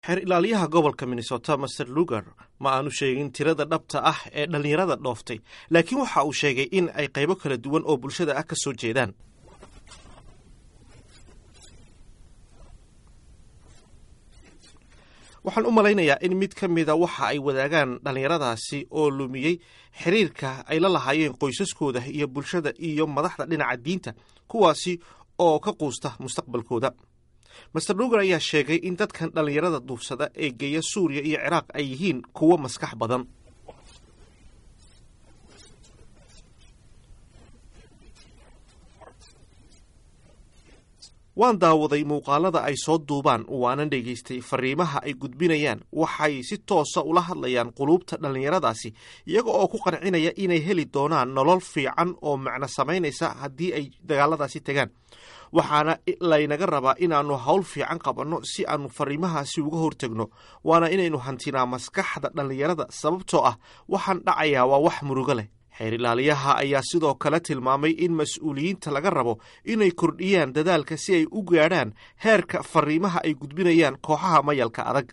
xeer ilaaliyaha gobolka minnesota master lugar ma aanu sheegin tirada dhabta ah ee dhallinyarada dhooftay laakiin waxa uu sheegay in ay qaybo kala duwan oo bulshada ah ka soo jeedaan waxaan u malaynayaa in mid ka mida waxa ay wadaagaan dhallinyaradaasi oo lumiyey xiriirka ay la lahaayeen qoysaskooda iyo bulshada iyo madaxda dhinaca diinta kuwaasi oo ka quusta mustaqbalkooda master lugar ayaa sheegay in dadkan dhallinyarada duufsada ee geeya suuriya iyo ciraaq ay yihiin kuwo maskax badan waan daawaday muuqaalada ay soo duubaan waanan dhegaystay fariimaha ay gudbinayaan waxay si toosa ula hadlayaan quluubta dhallinyaradaasi iyaga oo ku qancinaya inay heli doonaan nolol fiican oo macno samaynaysa haddii ay dagaaladaasi tegaan waxaana laynaga rabaa inaannu hawl fiican qabanno si aannu fariimahaasi uga hortegno waana inaynu hantinaa maskaxda dhallinyarada sababtoo ah waxaan dhacayaa waa wax murugo leh xeer ilaaliyaha ayaa sidoo kale tilmaamay in mas-uuliyiinta laga rabo inay kordhiyaan dadaalka si ay u gaadhaan heerka fariimaha ay gudbinayaan kooxaha mayalka adag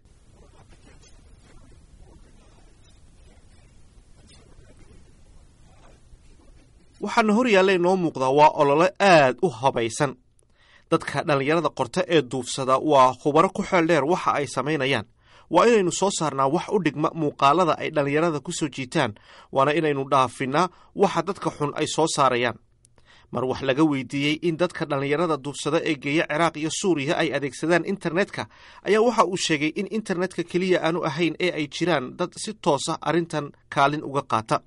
waxaana hor yaalla inoo muuqdaa waa olole aad u habaysan dadka dhallinyarada qorta ee duufsada waa khubaro ku xeel dheer waxa ay samaynayaan waa inaynu soo saarnaa wax u dhigma muuqaalada ay dhallinyarada ku soo jiitaan waana inaynu dhaafinaa waxa dadka xun ay soo saarayaan mar wax laga weydiiyey in dadka dhallinyarada duufsada ee geeya ciraaq iyo suuriya ay adeegsadaan internetka ayaa waxa uu sheegay in internetka keliya aanu ahayn ee ay jiraan dad si toosa arrintan kaalin uga qaata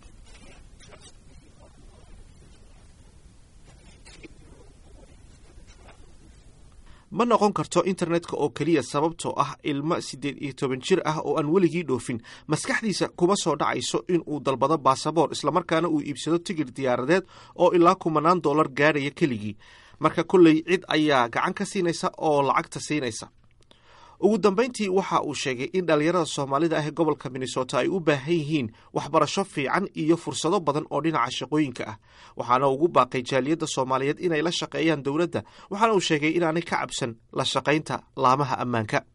ma noqon karto internetka oo keliya sababtoo ah ilmo siddeed iyo toban jir ah oo aan weligii dhoofin maskaxdiisa kuma soo dhacayso in uu dalbado baasaboor islamarkaana uu iibsado tigir diyaaradeed oo ilaa kumanaan dollar gaadhaya keligii marka kolley cid ayaa gacan ka siinaysa oo lacagta siinaysa ugu dambayntii waxa uu sheegay in dhallinyarada soomaalida ah ee gobolka minnesota ay u baahan yihiin waxbarasho fiican iyo fursado badan oo dhinaca shaqooyinka ah waxaana ugu baaqay jaaliyadda soomaaliyeed inay la shaqeeyaan dowladda waxaana uu sheegay inaanay ka cabsan la shaqaynta laamaha ammaanka